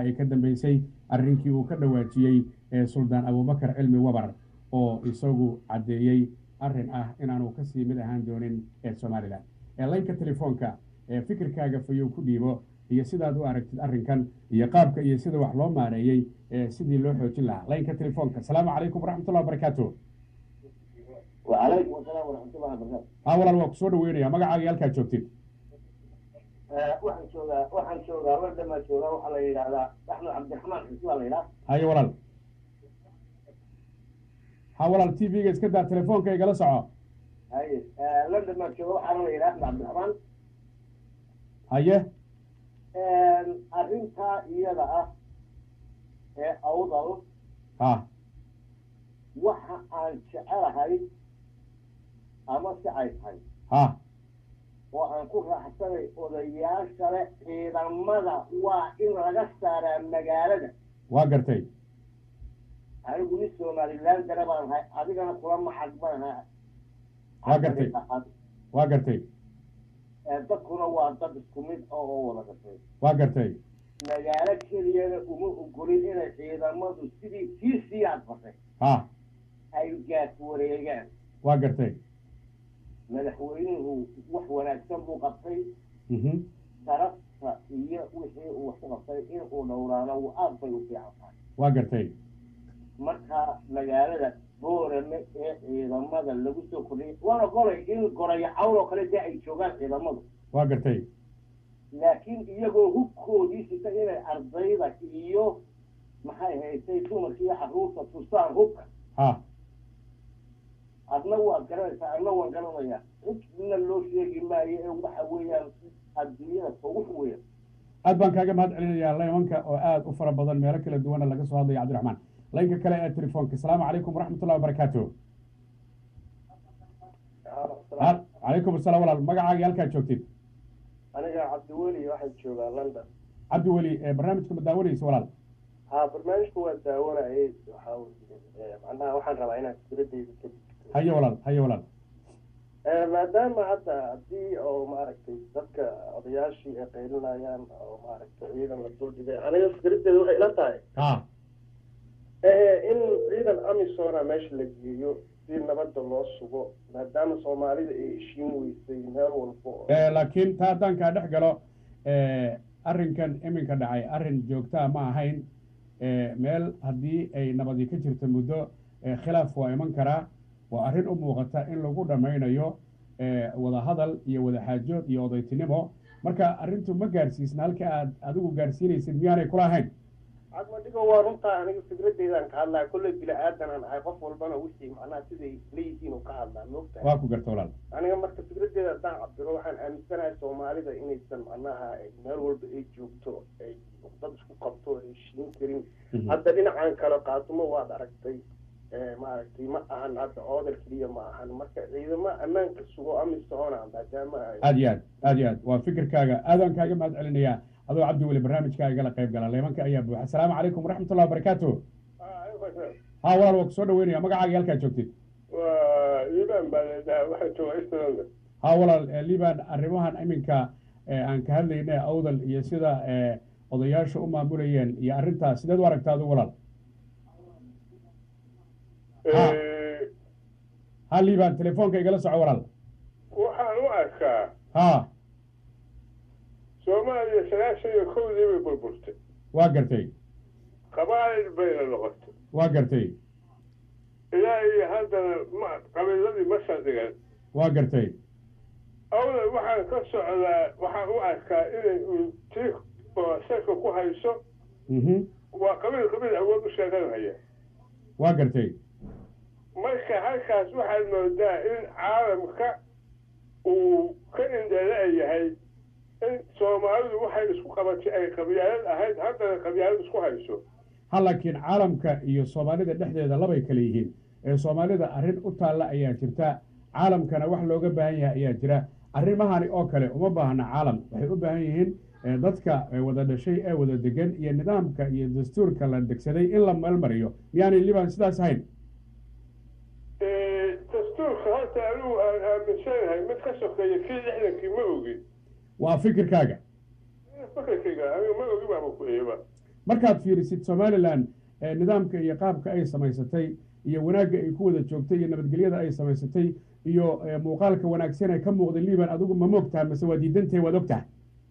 ay ka dambeysay arrinkii uu ka dhawaajiyey suldaan abubakar cilmi wabar oo isagu caddeeyey arrin ah inaanu kasii mid ahaan doonin ee somalilan laynka telefoonka fikirkaaga fayow ku dhiibo iyo sidaad u aragtid arrinkan iyo qaabka iyo sida wax loo maareeyey sidii loo xoojin lahaa laynka telefoonka asalaamu calaykum waraxmatullah wabarakaatu wacalaykum asalaam waraxmatullah wabarakatu ha walaal waa kusoo dhaweynaya magacaaga halkaad joogtid waxaan joogaa waxaan joogaa ladhamaa joogaa waxaa la yidhahdaa axmed cabdiraxmaan xisi baa la yidhaha haye walaal ha walaal t v-ga iska daa telefoonka igala soco haye london baan jooga waxaana la yidhaha axmed cabdiraxmaan haye arrintaa iyada ah ee awdal ha waxa aan jecelahay ama si ay tahay ha oo aan ku raaxsanay odayaashale ciidamada waa in laga saaraa magaalada waa gartay anigu nin somalilan dare baan ahay adigana kula maxad baan ahay Waa gartay. waa gartay dadkuna waa dad isku mid oo oo wada gashay waa gartay magaalo keliyana uma ogolin inay ciidamadu sidii kii sii adbatay ha ay gaas wareegaan waa gartay madaxweynuhu wax wanaagsan buu qabtay mhm sharafta iyo wixii uu wax ku qabtay in uu dhowraano uu aad bay u fiican tahay waa gartay marka magaalada boorame ee ciidamada lagu soo kordhiyay waana golay in gorayo cawl oo kale dee ay joogaan ciidamadu waa gartay laakiin iyagoo hubkoodii sita inay ardayda iyo maxay haysay dumarka iyo carruurta tusaan hubka ha adna waad garanaysaa adna waan garanayaa cidna loo sheegi maayo ee waxa weeyaan adduunyada ugu weyn aad baan kaaga mahad celinayaa laymanka oo aad u fara badan meelo kala duwana laga soo hadlaya cabdiraxmaan laynka kale ee telefoonka asalaamu calaykum waraxmatullahi wabarakaatu Ha- calaykum asalaam walaal magacaaga halkaad joogtid aniga cabdiweli waxaan joogaa london cabdi weli ee barnaamijka ma daawanaysa walaal ha barnaamijku waa daawanayay waxaa weye macnaha waxaan rabaa inaan fikradeyda ka haye walaal haye walaal maadaama hadda haddii oo maaragtay dadka odayaashii ay qaylinayaan oo maaragtay ciidan la duldhigay aniga fikradeeda waxay ila tahay ha in ciidan amisona meesha la geeyo si nabadda loo sugo maadaama soomaalida ay heshiin weysay meel walba oo Eh, laakiin taa haddaan kaa dhex galo eh, arrinkan iminka dhacay arrin joogtaa ma ahayn Eh, meel haddii ay nabadi ka jirto muddo eh, khilaaf waa iman karaa waa arrin u muuqata in lagu dhammaynayo eh, wadahadal iyo wadaxaajood iyo odaytinimo marka arrintu ma gaarsiisna halka aad adigu gaarsiinaysid miyaanay kula ahayn cadmadhigo waa runtaa aniga fikradeydaan ka hadlaa kolley bini aadanaan ahay qof walbana wixii macnaha siday leeyihiin uu ka hadlaa moogtahay waa ku garta walaal aniga marka fikradeeda haddaan cabdiro waxaan aaminsanahay soomaalida inaysan macnaha meel walba ay joogto ay dad isku qabto ay heshiin karin Mhm. hadda dhinacan kale qaatumo waad aragtay eh, maaragtay ma ahan hadda oodal keliya ma ahan marka ciidamo ammaanka sugo amisona maadaama ay aad iyo aad aad iyo aad waa fikirkaaga aadaan kaaga mahad celinayaa adoo cabdi weli barnaamijkaa igala qayb gala leemanka ayaa buuxa asalaamu calaykum waraxmatullahi wabarakaatu ha walaal waa kusoo dhaweynaya magacaaga halkaad joogtid waa iibaan baa leedaha waxaa jooga istanbul ha walaal eh, liban arrimahan iminka eh, aan ka hadlayna awdal iyo sida eh, odayaashu u maamulayeen iyo arrintaas sideed u aragtaa adigu walaal Ha. ha liban telefoonka igala soco walaal waxaan u arkaa ha soomaaliya sagaashan iyo kowdii bay burburtay waa gartay qabaa'il bayna noqotay waa gartay ilaa iyo haddana ma qabiiladii ma saldhigan waa gartay awdal waxaan ka socdaa waxaan u arkaa inay un tii oo salka ku hayso mhm waa qabiil qabiil awood u sheeganaya waa gartay marka halkaas waxaad moodaa in caalamka uu ka indhala yahay in soomaalidu waxay isku qabatay ay qabyaalad ahayd haddana qabyaalad isku hayso ha laakiin caalamka iyo soomaalida dhexdeeda labay kale yihiin ee soomaalida arrin u taalla ayaa jirta caalamkana wax looga baahan yahay ayaa jira arrimahani oo kale uma baahna caalam waxay u baahan yihiin eh, dadka eh, wada dhashay ee wada degan iyo nidaamka iyo dastuurka la degsaday in la meelmariyo miyaanay liban sidaas ahayn dastuurka horta anigu aan aaminsanahay mid ka sokeeya kii lixdankii ma ogin waa fikirkaaga fakarkayga aniga ma ogi baaba ku eeba markaad fiirisid somalilan nidaamka iyo qaabka ay samaysatay iyo wanaagga ay ku wada joogtay iyo nabadgelyada ay samaysatay iyo muuqaalka wanaagsan ee ka muuqday liban adigu ma moogtaha mase waa diidantahay waad ogtaha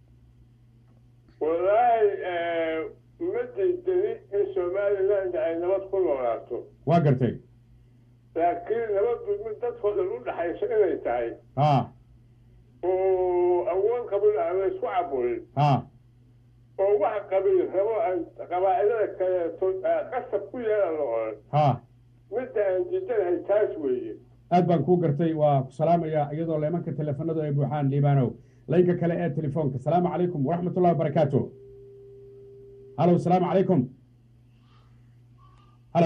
wallaahi ma diidani in somaliland ay nabad ku noolaato waa gartay laakiin nabaddu mid dadkoo dhan u dhaxayso inay tahay ha oo awood qabiil aan la isku caburin ha oo wax qabiil rabo aan qabaa'ilada kaleeto qasab ku yeelan la odhan ha midda aan diidanahay taas weeye aad baan kuu gartay waa ku salaamaya iyadoo leemanka teleefanadu ay buuxaan liibanow laynka kale ee telefoonka asalaamu calaykum waraxmat ullahi wabarakaatu halo asalaamu calaykum halo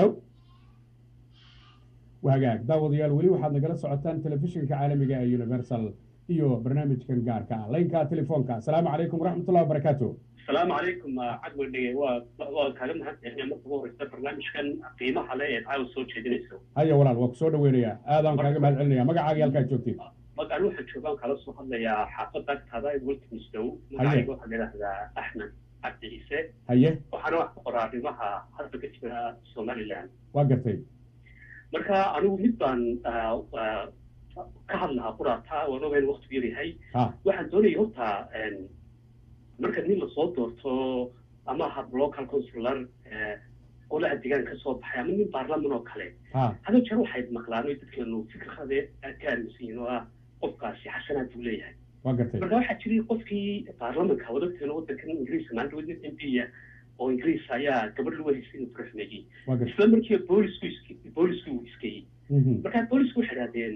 wahagaag daawadayaal weli waxaad nagala socotaan telefishinka caalamiga ee universal iyo barnaamijkan gaarka ah laynka telefoonka asalaamu calaykum waraxmat ullahi wabarakaatu asalaamu calaykum cadwardhe waa waa kaaga mahadcelinaya marka ugu horeysa barnaamijkan qiimaha le ee caawa soo jeedinayso haya walaal waa ku soo dhaweynayaa aadaan kaaga mahad celinaya magacaaga halkaad joogtid mag anu waxaan joogaan kala soo hadlayaa xaafadda agtaada ee weltimisdow magacayga waxaa layidhahdaa axmed cabdi ciise haye waxaana wax ku qoraa arrimaha hadda ka jira somaliland waa gartay marka anigu mid baan ka hadlahaa quraata waan ogayn waktigu yaryahay ha waxaan doonaya horta marka nin lasoo doorto ama hab local consular qolaha deegaan ka soo baxay ama nin baarlaman oo kale ha hada jeer waxay maqlaan oo dadkeenu fikrade aad ka aaminsan yihiin oo ah qofkaasi xasanaad buu leeyahay waa gartay marka waxaa jiray qofkii baarlamanka wadagteena wadankan ingiriiska maalinta wadin m p oo ingiriis ayaa gabadh lagu haysay inuu faraxmeeyey waa gartay isla markii boolisku isk boolisku uu iskayey Mhm. marka boolisku waxay idhahdeen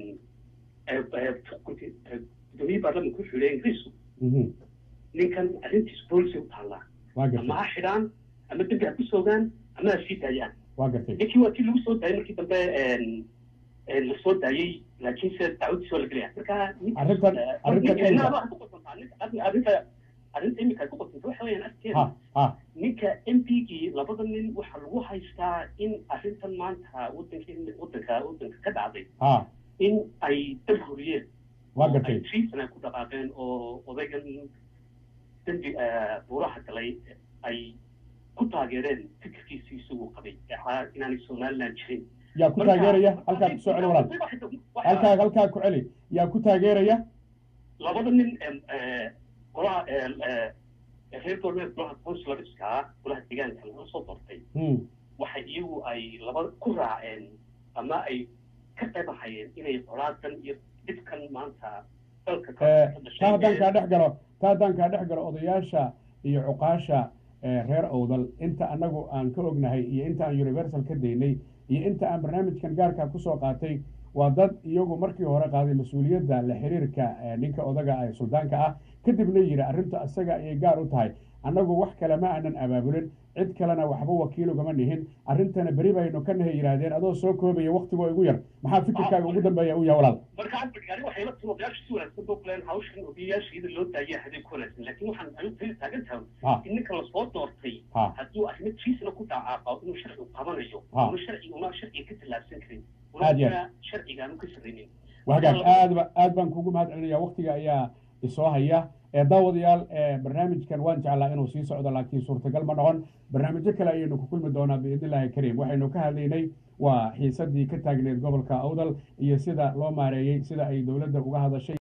gudoomiyii baarlamanka wuxuu leeyahay ingiriisku Mhm. ninkan arrintiisu boolisay u taallaa waa ama gartay ha xidhaan ama dembi ha ku soogaan ama ha sii daayaan waa gartay ninkii waa tii lagu soo daayay markii dambe la soo daayey laakiinse dacwadiisa waa la gelaya marka Arrintan- arrintan imika- arrinta arrinta imika ay ku qosanta waxa weeyaan agteeda ha ha ninka m p gii labada nin waxaa lagu haystaa in arrintan maanta wadankii wadanka wadanka ka dhacday ha in ay dal huriyeen waa oo gartay ay treason ay ku dhaqaaqeen oo odaygan dembi buuraha galay ay ku taageereen fikirkiisii isagu qabay ee ahaa inaanay somaliland jirin yaa ku taageeraya halkaa ku soo celi walaal halkaa halkaa ku celi yaa ku taageeraya labada nin golaha reer galbeed golaha consularska golaha deegaanka laga soo doortay Hmm. waxay iyagu ay laba ku raaceen ama ay ka qaybahayeen inay colaadan iyo dhibkan maanta dalka ka Eh, ka dhashay taa haddaan ee- kaa dhex galo taa haddaan kaa dhex galo odayaasha iyo cuqaasha eh, reer owdal inta annagu aan ka ognahay iyo inta aan universal ka daynay iyo inta aan barnaamijkan gaarkaa kusoo qaatay waa dad iyagu markii hore qaaday mas-uuliyadda la xiriirka eh, ninka odaga ee suldaanka ah kadibna yidhi arrinta isaga ayay gaar u tahay annagu wax kale ma aanan abaabulin cid kalena waxba wakiil ugama nihin arrintana beri baynu ka nahay yidhaahdeen adoo soo koobaya waktigoo igu yar maxaa fikirkaaga ugu dambeeya u yahay walaal marka cabdigaari waxay la timi odayaasha si wanaagsan boo kuleen hawshan odayaasha iyada loo daaya haday ku wanaagsan laakiin waxaan ayu tali taagan tahay ha in ninka lasoo doortay ha hadduu arrimo jiisna ku dhacaaqa inuu sharcigu qabanayo Ha. una sharciga una sharciga ka tallaabsan karin Aad iyo una sharciga aanu ka sarraynin wahagaag aad ba aad baan kugu mahad celinaya waktiga ayaa isoo haya ee daawadayaal ee barnaamijkan waan jeclaa inuu sii socdo laakiin suurtagal ma noqon barnaamijyo kale ayaynu ku kulmi doonaa biidn illaahi kariim waxaynu ka hadlaynay waa xiisadii ka taagneed gobolka awdal iyo sida loo maareeyey sida ay dowladda uga hadashay